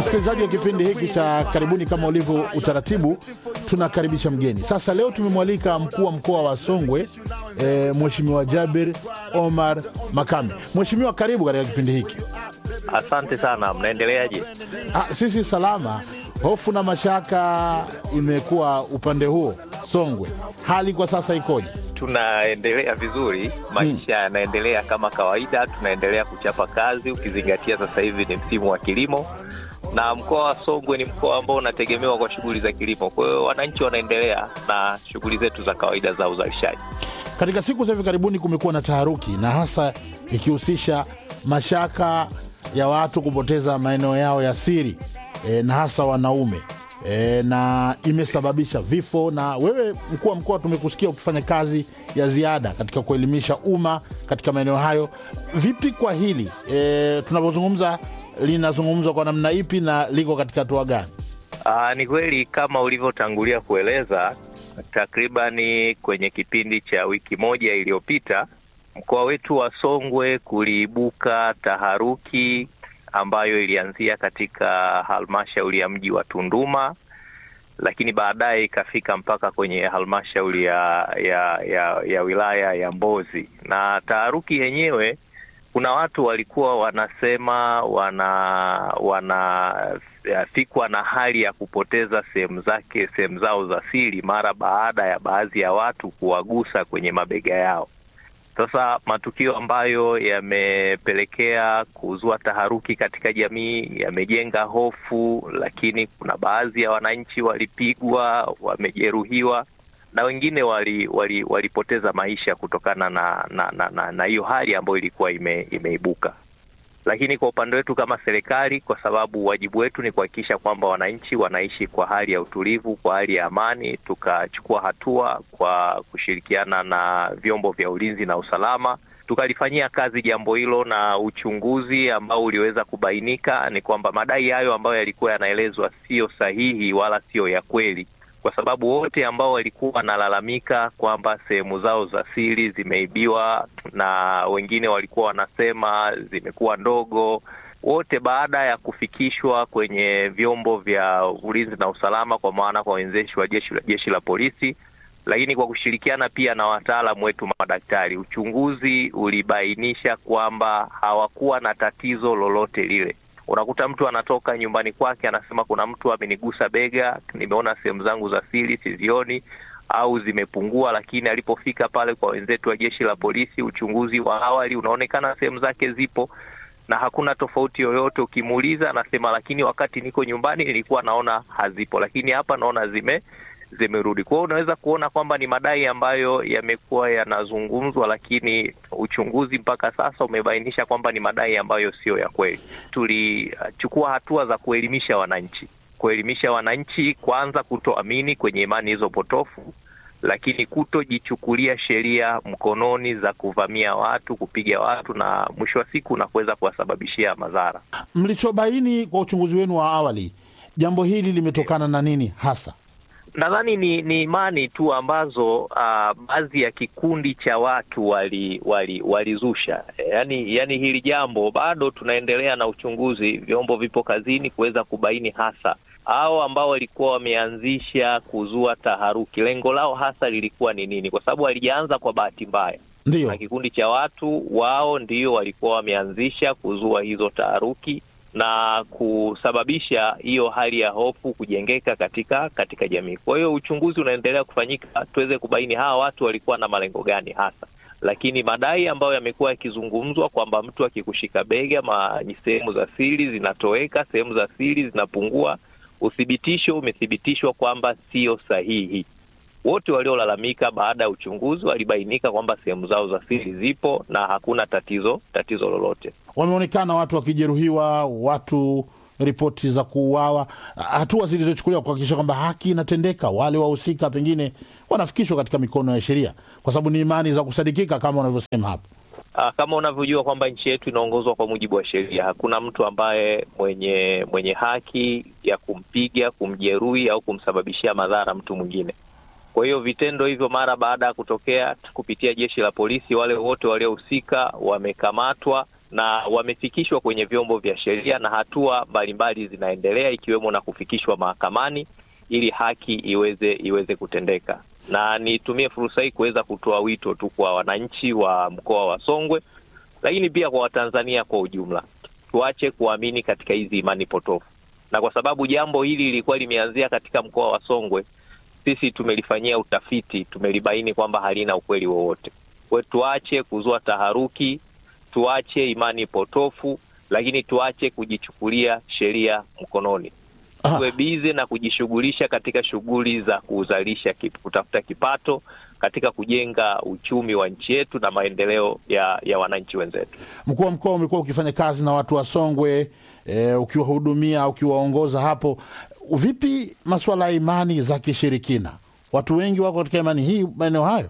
Msikilizaji wa kipindi hiki cha karibuni, kama ulivyo utaratibu, tunakaribisha mgeni. Sasa leo tumemwalika mkuu wa mkoa wa Songwe e, Mheshimiwa Jabir Omar Makame. Mheshimiwa, karibu katika kipindi hiki. Asante sana, mnaendeleaje? Ah, sisi salama. Hofu na mashaka imekuwa upande huo Songwe, hali kwa sasa ikoje? Tunaendelea vizuri, maisha yanaendelea kama kawaida, tunaendelea kuchapa kazi, ukizingatia sasa hivi ni msimu wa kilimo na mkoa wa Songwe ni mkoa ambao unategemewa kwa shughuli za kilimo. Kwa hiyo wananchi wanaendelea na shughuli zetu za kawaida za uzalishaji. Katika siku za hivi karibuni kumekuwa na taharuki na hasa ikihusisha mashaka ya watu kupoteza maeneo yao ya siri e, na hasa wanaume e, na imesababisha vifo. Na wewe mkuu wa mkoa, tumekusikia ukifanya kazi ya ziada katika kuelimisha umma katika maeneo hayo. Vipi kwa hili e, tunavyozungumza linazungumzwa kwa namna ipi na liko katika hatua gani? Aa, ni kweli kama ulivyotangulia kueleza, takribani kwenye kipindi cha wiki moja iliyopita mkoa wetu wa Songwe kuliibuka taharuki ambayo ilianzia katika halmashauri ya mji wa Tunduma, lakini baadaye ikafika mpaka kwenye halmashauri ya, ya, ya, ya wilaya ya Mbozi. Na taharuki yenyewe kuna watu walikuwa wanasema wana wanafikwa na hali ya kupoteza sehemu zake sehemu zao za siri mara baada ya baadhi ya watu kuwagusa kwenye mabega yao. Sasa matukio ambayo yamepelekea kuzua taharuki katika jamii yamejenga hofu, lakini kuna baadhi ya wananchi walipigwa, wamejeruhiwa na wengine wali, wali, walipoteza maisha kutokana na na na, na, na hiyo hali ambayo ilikuwa ime, imeibuka. Lakini kwa upande wetu kama serikali, kwa sababu wajibu wetu ni kuhakikisha kwamba wananchi wanaishi kwa hali ya utulivu, kwa hali ya amani, tukachukua hatua kwa kushirikiana na vyombo vya ulinzi na usalama, tukalifanyia kazi jambo hilo, na uchunguzi ambao uliweza kubainika ni kwamba madai hayo ambayo yalikuwa yanaelezwa siyo sahihi wala siyo ya kweli kwa sababu wote ambao walikuwa wanalalamika kwamba sehemu zao za siri zimeibiwa na wengine walikuwa wanasema zimekuwa ndogo, wote baada ya kufikishwa kwenye vyombo vya ulinzi na usalama, kwa maana kwa wenzeshi wa jeshi la jeshi la polisi, lakini kwa kushirikiana pia na wataalamu wetu madaktari, uchunguzi ulibainisha kwamba hawakuwa na tatizo lolote lile. Unakuta mtu anatoka nyumbani kwake anasema kuna mtu amenigusa bega, nimeona sehemu zangu za siri sizioni au zimepungua, lakini alipofika pale kwa wenzetu wa jeshi la polisi, uchunguzi wa awali unaonekana sehemu zake zipo na hakuna tofauti yoyote. Ukimuuliza anasema, lakini wakati niko nyumbani nilikuwa naona hazipo, lakini hapa naona zime zimerudi. Kwa hiyo unaweza kuona kwamba ni madai ambayo yamekuwa yanazungumzwa, lakini uchunguzi mpaka sasa umebainisha kwamba ni madai ambayo siyo ya kweli. Tulichukua hatua za kuelimisha wananchi, kuelimisha wananchi kwanza kutoamini kwenye imani hizo potofu, lakini kutojichukulia sheria mkononi za kuvamia watu, kupiga watu na mwisho wa siku na kuweza kuwasababishia madhara. Mlichobaini kwa uchunguzi wenu wa awali, jambo hili limetokana na nini hasa? Nadhani ni ni imani tu ambazo uh, baadhi ya kikundi cha watu wali walizusha wali yani, yani hili jambo bado tunaendelea na uchunguzi, vyombo vipo kazini kuweza kubaini hasa hao ambao walikuwa wameanzisha kuzua taharuki, lengo lao hasa lilikuwa ni nini, kwa sababu walijaanza kwa bahati mbaya. Ndio, na kikundi cha watu wao ndio walikuwa wameanzisha kuzua hizo taharuki na kusababisha hiyo hali ya hofu kujengeka katika katika jamii. Kwa hiyo uchunguzi unaendelea kufanyika tuweze kubaini hawa watu walikuwa na malengo gani hasa, lakini madai ambayo yamekuwa yakizungumzwa kwamba mtu akikushika bega, sehemu za siri zinatoweka, sehemu za siri zinapungua, uthibitisho umethibitishwa kwamba sio sahihi. Wote waliolalamika baada ya uchunguzi walibainika kwamba sehemu zao za siri zipo na hakuna tatizo tatizo lolote. Wameonekana watu wakijeruhiwa, watu ripoti za kuuawa, hatua zilizochukuliwa kuhakikisha kwamba haki inatendeka, wale wahusika pengine wanafikishwa katika mikono ya sheria, kwa sababu ni imani za kusadikika kama unavyosema hapo. Kama unavyojua kwamba nchi yetu inaongozwa kwa mujibu wa sheria. Hakuna mtu ambaye mwenye mwenye haki ya kumpiga, kumjeruhi au kumsababishia madhara mtu mwingine. Kwa hiyo vitendo hivyo mara baada ya kutokea kupitia jeshi la polisi, wale wote waliohusika wamekamatwa na wamefikishwa kwenye vyombo vya sheria na hatua mbalimbali zinaendelea ikiwemo na kufikishwa mahakamani ili haki iweze iweze kutendeka. Na nitumie fursa hii kuweza kutoa wito tu kwa wananchi wa mkoa wa Songwe, lakini pia kwa Watanzania kwa ujumla, tuache kuamini katika hizi imani potofu, na kwa sababu jambo hili lilikuwa limeanzia katika mkoa wa Songwe, sisi tumelifanyia utafiti, tumelibaini kwamba halina ukweli wowote. Kwa tuache kuzua taharuki, tuache imani potofu, lakini tuache kujichukulia sheria mkononi tuwe bize na kujishughulisha katika shughuli za kuzalisha kip, kutafuta kipato katika kujenga uchumi wa nchi yetu na maendeleo ya, ya wananchi wenzetu. Mkuu wa mkoa umekuwa ukifanya kazi na watu wa Songwe e, ukiwahudumia ukiwaongoza hapo. Vipi masuala ya imani za kishirikina? Watu wengi wako katika imani hii maeneo hayo.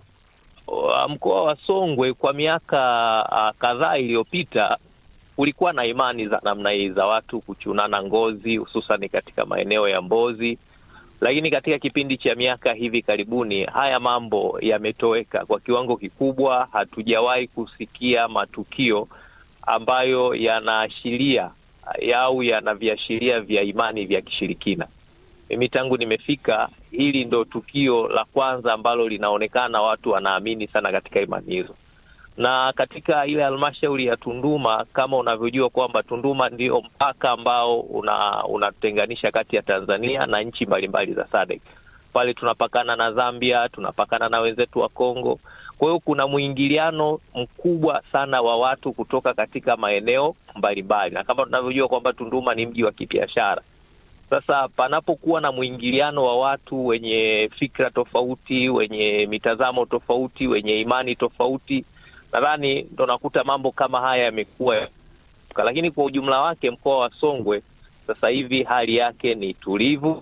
Mkoa wa Songwe kwa miaka uh, kadhaa iliyopita kulikuwa na imani za namna hii za watu kuchunana ngozi hususan katika maeneo ya Mbozi, lakini katika kipindi cha miaka hivi karibuni haya mambo yametoweka kwa kiwango kikubwa. Hatujawahi kusikia matukio ambayo yanaashiria au yana viashiria vya imani vya kishirikina. Mimi tangu nimefika, hili ndo tukio la kwanza ambalo linaonekana watu wanaamini sana katika imani hizo na katika ile halmashauri ya Tunduma kama unavyojua kwamba Tunduma ndio mpaka ambao unatenganisha una kati ya Tanzania na nchi mbalimbali za SADC. Pale tunapakana na Zambia, tunapakana na wenzetu wa Kongo. Kwa hiyo kuna mwingiliano mkubwa sana wa watu kutoka katika maeneo mbalimbali, na kama tunavyojua kwamba Tunduma ni mji wa kibiashara. Sasa panapokuwa na mwingiliano wa watu wenye fikra tofauti, wenye mitazamo tofauti, wenye imani tofauti nadhani ndo nakuta mambo kama haya yamekuwa, lakini kwa ujumla wake mkoa wa Songwe sasa hivi hali yake ni tulivu.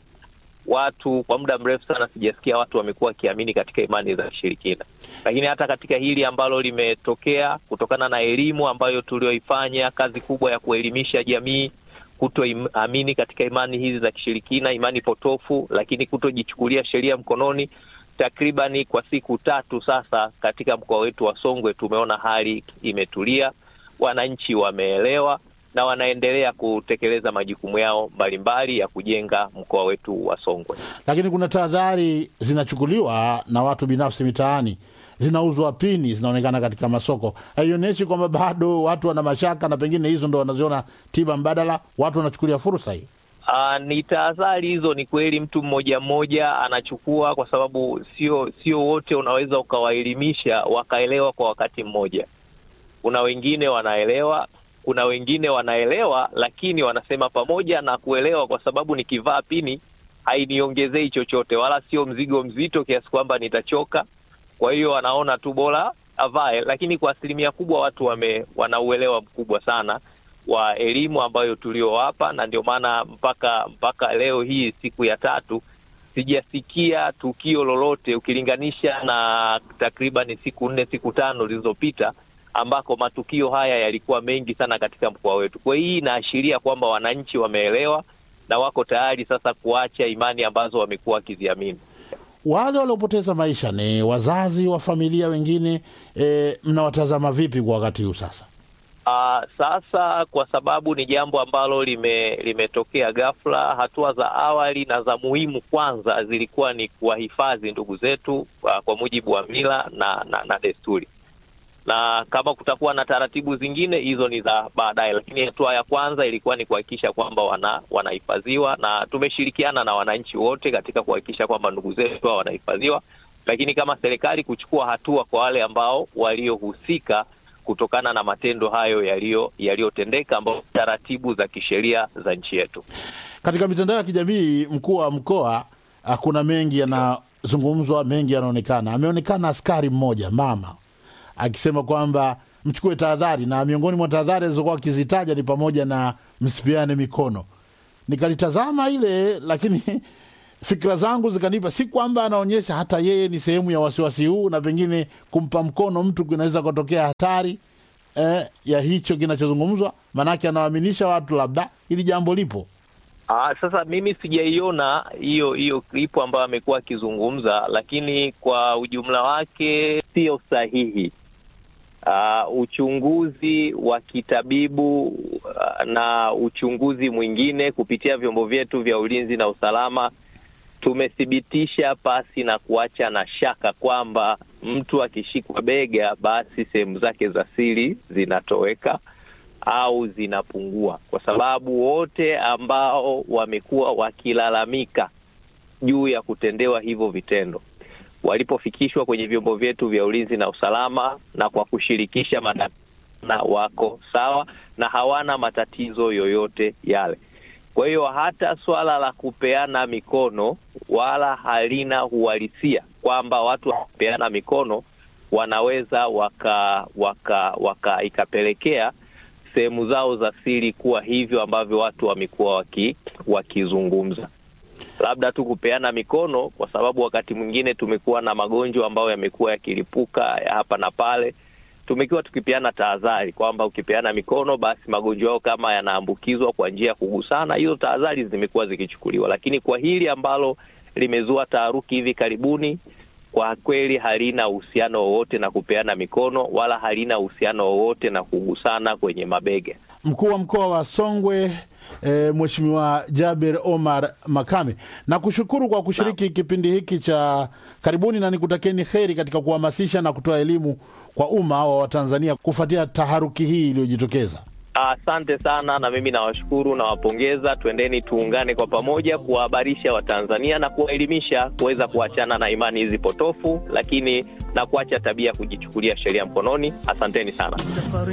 Watu kwa muda mrefu sana sijasikia watu wamekuwa wakiamini katika imani za kishirikina, lakini hata katika hili ambalo limetokea kutokana na elimu ambayo tulioifanya, kazi kubwa ya kuelimisha jamii kutoamini katika imani hizi za kishirikina, imani potofu, lakini kutojichukulia sheria mkononi takribani kwa siku tatu sasa katika mkoa wetu wa Songwe tumeona hali imetulia, wananchi wameelewa na wanaendelea kutekeleza majukumu yao mbalimbali ya kujenga mkoa wetu wa Songwe. Lakini kuna tahadhari zinachukuliwa na watu binafsi mitaani, zinauzwa pini, zinaonekana katika masoko. Haionyeshi kwamba bado watu wana mashaka na pengine hizo ndo wanaziona tiba mbadala, watu wanachukulia fursa hii. Uh, ni tahadhari hizo. Ni kweli mtu mmoja mmoja anachukua, kwa sababu sio sio wote unaweza ukawaelimisha wakaelewa kwa wakati mmoja. Kuna wengine wanaelewa, kuna wengine wanaelewa, lakini wanasema pamoja na kuelewa, kwa sababu nikivaa pini hainiongezei chochote, wala sio mzigo mzito kiasi kwamba nitachoka. Kwa hiyo wanaona tu bora avae, lakini kwa asilimia kubwa watu wame wanauelewa mkubwa sana wa elimu ambayo tuliowapa, na ndio maana mpaka mpaka leo hii siku ya tatu sijasikia tukio lolote ukilinganisha na takriban siku nne siku tano zilizopita ambako matukio haya yalikuwa mengi sana katika mkoa wetu. Kwa hii inaashiria kwamba wananchi wameelewa na wako tayari sasa kuacha imani ambazo wamekuwa wakiziamini. Wale waliopoteza maisha ni wazazi wa familia wengine, e, mnawatazama vipi kwa wakati huu sasa? Uh, sasa kwa sababu ni jambo ambalo lime, limetokea ghafla, hatua za awali na za muhimu kwanza zilikuwa ni kuwahifadhi ndugu zetu uh, kwa mujibu wa mila na, na, na desturi, na kama kutakuwa na taratibu zingine hizo ni za baadaye, lakini hatua ya kwanza ilikuwa ni kuhakikisha kwamba wana wanahifadhiwa, na tumeshirikiana na wananchi wote katika kuhakikisha kwamba ndugu zetu hao wanahifadhiwa, lakini kama serikali kuchukua hatua kwa wale ambao waliohusika kutokana na matendo hayo yaliyo yaliyotendeka ambao taratibu za kisheria za nchi yetu. Katika mitandao ya kijamii, mkuu wa mkoa, kuna mengi yanazungumzwa, mengi yanaonekana. Ameonekana askari mmoja mama akisema kwamba mchukue tahadhari, na miongoni mwa tahadhari alizokuwa akizitaja ni pamoja na msipiane mikono. Nikalitazama ile, lakini fikra zangu zikanipa, si kwamba anaonyesha hata yeye ni sehemu ya wasiwasi huu, na pengine kumpa mkono mtu kunaweza kutokea hatari eh, ya hicho kinachozungumzwa, maanake anawaaminisha watu labda hili jambo lipo. Aa, sasa mimi sijaiona hiyo hiyo klipu ambayo amekuwa akizungumza, lakini kwa ujumla wake sio sahihi. uh, uchunguzi wa kitabibu uh, na uchunguzi mwingine kupitia vyombo vyetu vya ulinzi na usalama tumethibitisha pasi na kuacha na shaka kwamba mtu akishikwa bega, basi sehemu zake za siri zinatoweka au zinapungua, kwa sababu wote ambao wamekuwa wakilalamika juu ya kutendewa hivyo vitendo walipofikishwa kwenye vyombo vyetu vya ulinzi na usalama na kwa kushirikisha madaktari wako sawa na hawana matatizo yoyote yale. Kwa hiyo hata swala la kupeana mikono wala halina uhalisia kwamba watu wakipeana mikono wanaweza waka waka waka ikapelekea sehemu zao za siri kuwa hivyo ambavyo watu wamekuwa waki, wakizungumza labda tu kupeana mikono, kwa sababu wakati mwingine tumekuwa na magonjwa ambayo yamekuwa yakilipuka ya hapa na pale. Tumekuwa tukipeana tahadhari kwamba ukipeana mikono, basi magonjwa yao kama yanaambukizwa kwa njia ya kugusana, hizo tahadhari zimekuwa zikichukuliwa. Lakini kwa hili ambalo limezua taharuki hivi karibuni, kwa kweli halina uhusiano wowote na kupeana mikono wala halina uhusiano wowote na kugusana kwenye mabega. Mkuu wa mkoa wa Songwe e, Mheshimiwa Jaber Omar Makame, na kushukuru kwa kushiriki na kipindi hiki cha karibuni, na nikutakieni heri katika kuhamasisha na kutoa elimu kwa umma wa Watanzania kufuatia taharuki hii iliyojitokeza. Asante sana, na mimi nawashukuru, nawapongeza. Twendeni tuungane kwa pamoja kuwahabarisha Watanzania na kuwaelimisha kuweza kuachana na imani hizi potofu, lakini na kuacha tabia ya kujichukulia sheria mkononi. Asanteni sana.